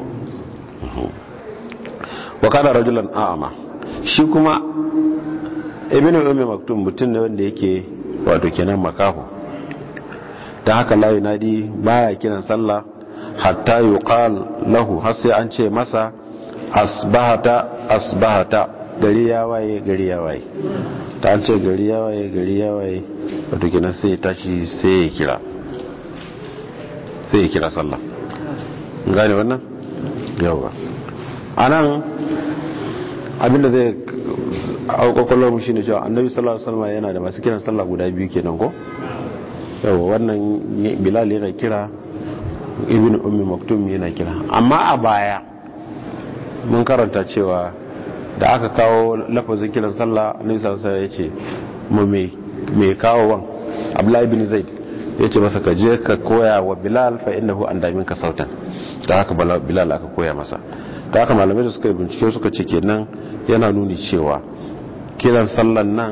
wa kana rajulan a'ama shi kuma ibnu ummi maktum mutum ne wanda yake wato kenan makaho dan haka la yunadi baya kiran sallah hatta yuqal lahu har sai an ce masa asbahata asbahata gari ya waye gari ya waye ta an ce gari ya waye gari ya waye wato kenan sai ya tashi sai ya kira sai ya kira sallah gane wannan yawa anan abinda zai aukakwallon mu shine cewa annabi sallallahu alaihi wasallam yana da masu kiran sallah guda biyu kenan ko yawa wannan bilal yana kira ibn ummi maktum yana kira amma a baya mun karanta cewa da aka kawo lafazin kiran sallah annabi sallallahu alaihi wasallam yace mu me me kawo wan abdullahi ibn zaid yace masa ka je ka koya wa bilal fa innahu an damin ka sautan da haka bilal aka koya masa da haka malamai da suka yi bincike suka ce kenan yana nuni cewa kiran sallan nan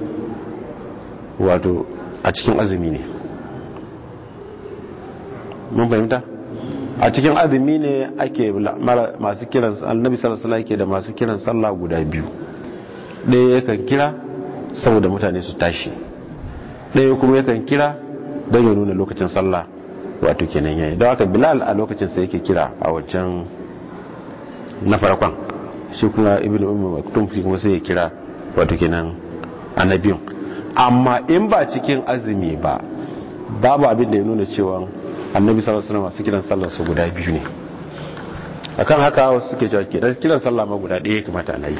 wato a cikin azumi ne mun fahimta a cikin azumi ne ake masu kiran annabi sallallahu alaihi ke da masu kiran sallah guda biyu ɗaya yakan kira saboda mutane su tashi ɗaya kuma yakan kira don ya nuna lokacin sallah wato kenan yayi don haka bilal a lokacin sa yake kira a wancan na farkon shi kuma ibn umar maktum shi kuma sai ya kira wato kenan annabiyun amma in ba cikin azumi ba babu abin da ya nuna cewa annabi sallallahu alaihi wasallam su kiran sallar su guda biyu ne akan haka wasu suke cewa kiran kiran sallah ma guda ɗaya kamata ana yi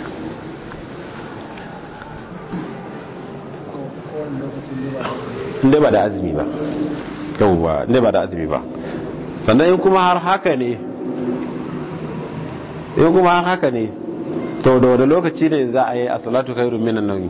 inda ba da azumi ba yauwa inda ba da azumi ba sannan in kuma har haka ne in kuma har haka ne to da wani lokaci ne za a yi a salatu kairu minan nauyi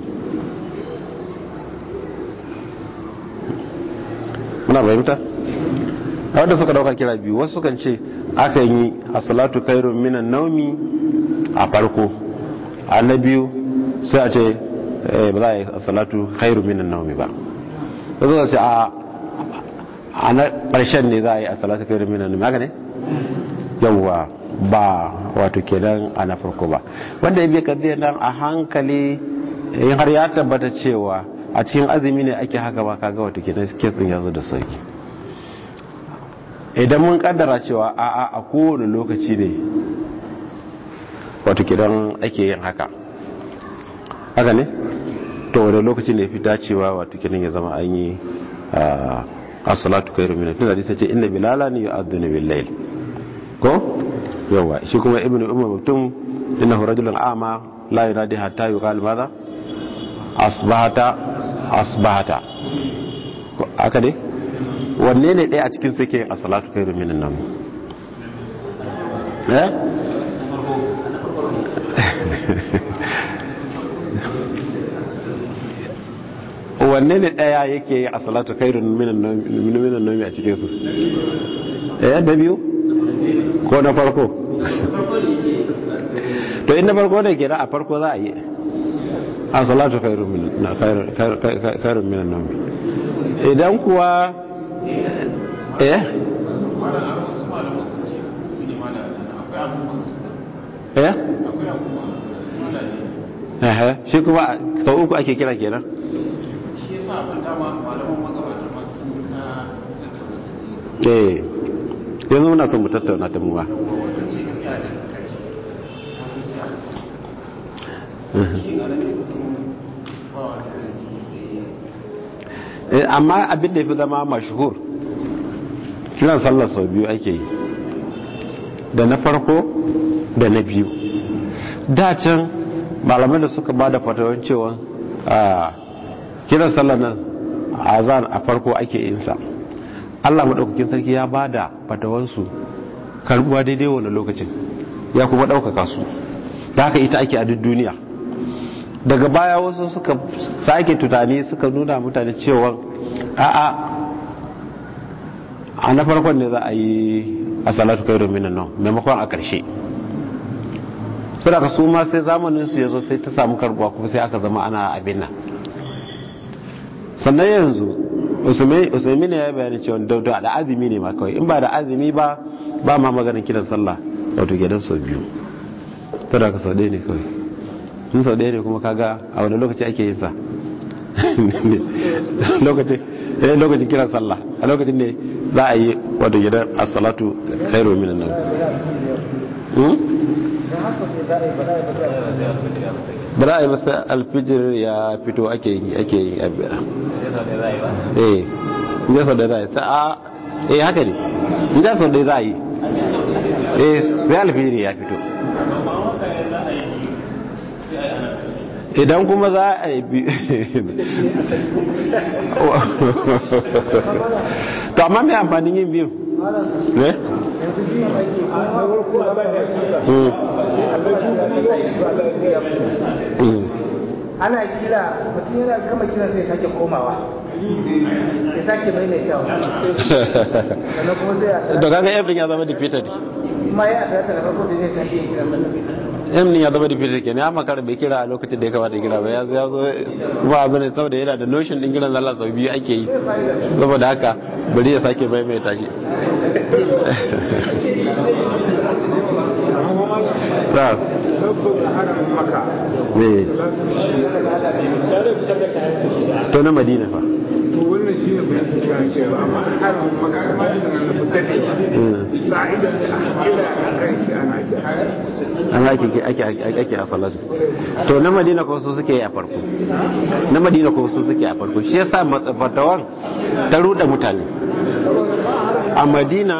muna fahimta a wanda suka dauka kira biyu wasu kan ce akan yi a salatu kairu minan naumi a farko a na biyu sai a ce ba za a yi a salatu kairu minan naumi ba wasu ka ce a na ƙarshen ne za a yi a salatu kairu minan naumi haka ne yawwa ba wato kenan a na farko ba wanda ya biya kadiyar nan a hankali in har ya tabbata cewa a cikin azumi ne ake haka ba kaga wato kenan kes din yazo da sauki idan mun kaddara cewa a a a kowane lokaci ne wato kenan ake yin haka haka ne to wani lokaci ne fi dacewa wato kenan ya zama an yi as-salatu khairu min tunda hadisi ce inna bilala ni yu'adhdhinu bil-layl ko yawa shi kuma ibnu umar mutum innahu rajulun a'ma la yunadi hatta yuqal madha asbahata asbahata aka ne wanne ne ɗaya a cikin suke a salatu kairu minan nan eh wanne ne daya yake yi a salatu kairun minan nomi a cikinsu ɗaya da biyu ko na farko to inda farko da ke a farko za a yi a salatu kairun minan nomi idan kuwa eh eh eh shi kuma sau uku ake kira kenan shi yasa abin dama malaman magabata masu sun ka eh yanzu muna son mu tattauna ta muwa wasu ce gaskiya da suka shi wasu ce shi ga nan kusan ba wani zargi sai amma abin da ya fi zama mashhur kiran sallar sau biyu ake yi da na farko da na biyu dacin malamai da suka ba da fatawar cewa a kiran sallar nan azan a farko ake yinsa allah maɗaukakin sarki ya ba da fatawarsu karbuwa daidai wani lokacin ya kuma ɗaukaka su da haka ita ake a duk duniya daga baya wasu suka sake tunani suka nuna mutane cewa a'a a na farkon ne za a yi a salatu kai domin nan maimakon a ƙarshe su daga su ma sai zamanin su ya zo sai ta samu karbuwa kuma sai aka zama ana abin nan sannan yanzu usaimi ne ya bayani cewa dauda da azumi ne ma kawai in ba da azumi ba ba ma maganin kiran sallah wato gidan sau biyu ta daga sau ɗaya ne kawai in sau ɗaya ne kuma kaga a wani lokaci ake yin sa lokacin kiran sallah a lokacin ne za a yi wadda gidan asalatu khairu minan nan ba za a yi masa alfijir ya fito ake yi ake yi abiya eh ya sau da za a yi ta a eh haka ne ya sau da za a yi eh sai alfijir ya fito idan kuma za a yi to amma mai amfanin yin biyu ne? ana kira mutum yana gama kira sai sake komawa ya sake maimaitawa sannan kuma sai a da kaga ebrin ya zama defeated ma ya adata da farko da zai sake yin kira sannan emni ya zama defeated kenan ya makara bai kira a lokacin da ya kamata kira ba ya zo ya zo kuma abu ne saboda yana da notion din kiran zalla sau biyu ake yi saboda haka bari ya sake maimaita shi sa ne to na madina fa to wannan shi ne bayan shi kan cewa amma an haram maka ma da nan da dade ba idan ila kan shi ana kira an ake ake ake a salatu to na madina ko su suke yi a farko na madina ko su suke a farko shi yasa fatawan ta ruɗe mutane a madina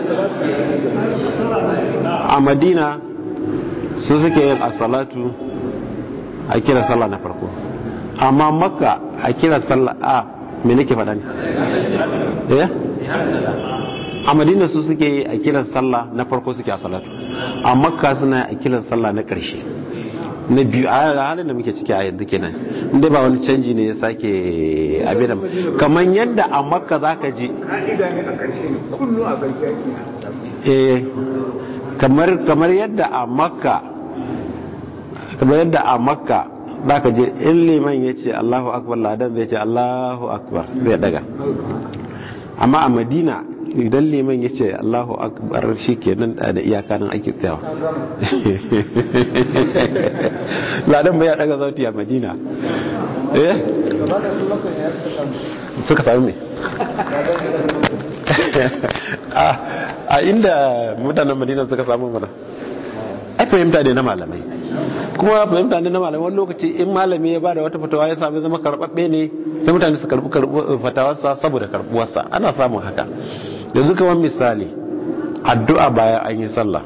a madina su suke yin a salatu a kira sallah na farko amma makka a kira sallah a me nake faɗa ne eh a madina su suke yi a kiran sallah na farko suke a salatu a makka suna a kiran sallah na ƙarshe na biyu a halin da muke ciki a yanzu kenan inda ba wani canji ne ya sake abin kamar yadda a makka za ka ji ka'ida ne a ƙarshe ne kullum a ƙarshe ake eh kamar kamar yadda a makka kamar yadda a makka za ka je in liman ya ce allahu akbar ladan zai ce allahu akbar zai daga amma a madina idan liman ya ce allahu akbar shi ke nan da iyaka nan ake tsayawa ladan bai ya daga sauti a madina eh suka sami me a inda mutanen madina suka samu mana ai fahimta ne na malamai kuma fahimta ne na malamai wani lokaci in malami ya bada wata fatawa ya sami zama karbabbe ne sai mutane su karbi fatawarsa saboda karbuwarsa ana samun haka yanzu kamar misali addu'a bayan an yi sallah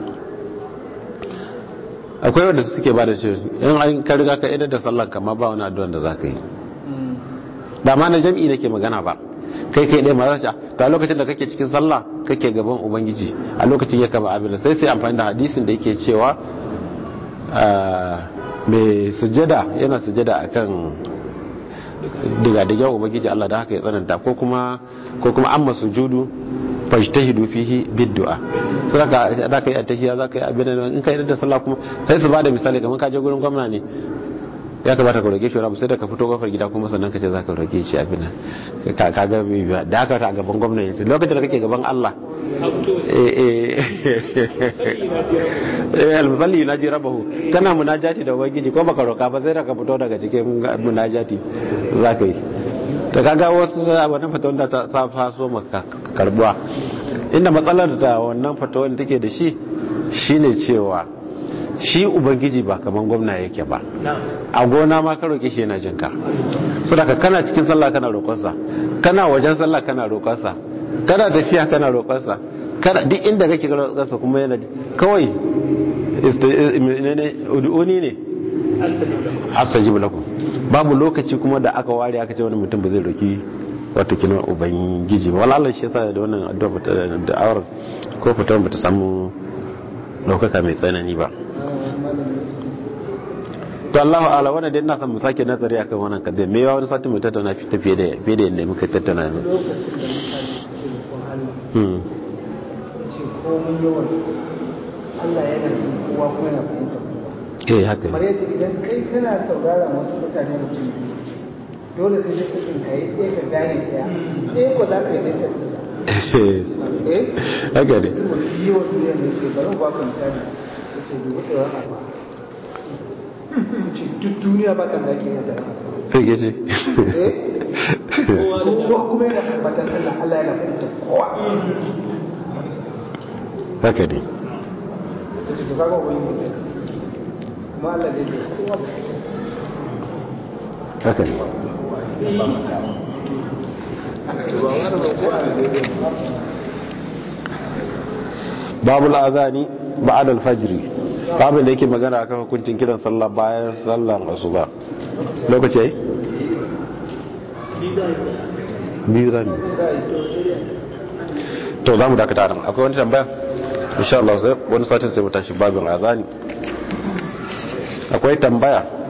akwai wanda suke bada ce in an ka riga ka idar da sallah kama ba wani addu'an da za ka yi ba ma na jam'i nake magana ba kai kai ɗaya mara ta lokacin da kake cikin sallah kake gaban ubangiji a lokacin ya kama abin sai sai amfani da hadisin da yake cewa mai sujada yana sujada akan diga-diga ubangiji Allah da haka ya tsananta ko kuma ko kuma amma sujudu fajtahidu fihi bid'a so zaka da kai attahiya zaka yi abin da in kai da sallah kuma sai su bada misali kamar ka je gurin gwamna ne ya kamata ka roge shi wani sai da ka fito kofar gida kuma sannan ka ce zaka roge shi abin ka ka ga bibiya da haka ta gaban gwamna ne lokacin da kake gaban Allah eh eh al-musalli yunaji rabbahu kana munajati da ubangiji ko baka roka ba sai da ka fito daga cikin munajati zaka yi ta kaga wasu wannan fatawar da ta faso maka karbuwa inda matsalar da wannan fatawar take da shi shine cewa shi ubangiji ba kaman gwamna yake ba a gona ma ka roƙe shi yana jinka so daga kana cikin sallah kana roƙonsa kana wajen sallah kana roƙonsa kana tafiya kana roƙonsa kana duk inda kake roƙonsa kuma yana kawai ud'uni ne astajib lakum babu lokaci kuma da aka ware aka ce wani mutum ba zai roki wato kina ubangiji ba wala Allah shi yasa da wannan addu'a da awar ko fita ba ta samu daukaka mai tsanani ba to Allahu ala wannan dai ina son mu sake nazari akan wannan kadai me yawa wani sati mu tattauna fi tafiye da fiye da yadda muka tattauna yanzu hmm ce komai yawan Allah yana jin kowa kuma yana fahimta eh haka kamar yadda idan kai kana saurara wasu mutane mutum biyu dole sai dai kuɗin ka yi ɗaya ka gane ɗaya ɗaya ko za ka yi nesa da sa eh haka ne mafi yawan duniya ne ce bari ba ka misali ya ce dubu ɗaya wani abu ce duk duniya ba kan da ke yin tara sai ke ce eh kowa kuma yana tabbatar Allah Allah yana fahimta kowa haka ne da ce ka ga wani mutum kuma Allah ne da kowa da haka ne babu al'azani ba'ad al-fajr babin da yake magana akan hukuncin kiran sallah bayan sallan asuba lokaci yayi biyu zan to za mu dakata nan akwai wani tambaya insha Allah sai wani satin sai mu tashi babin azani akwai tambaya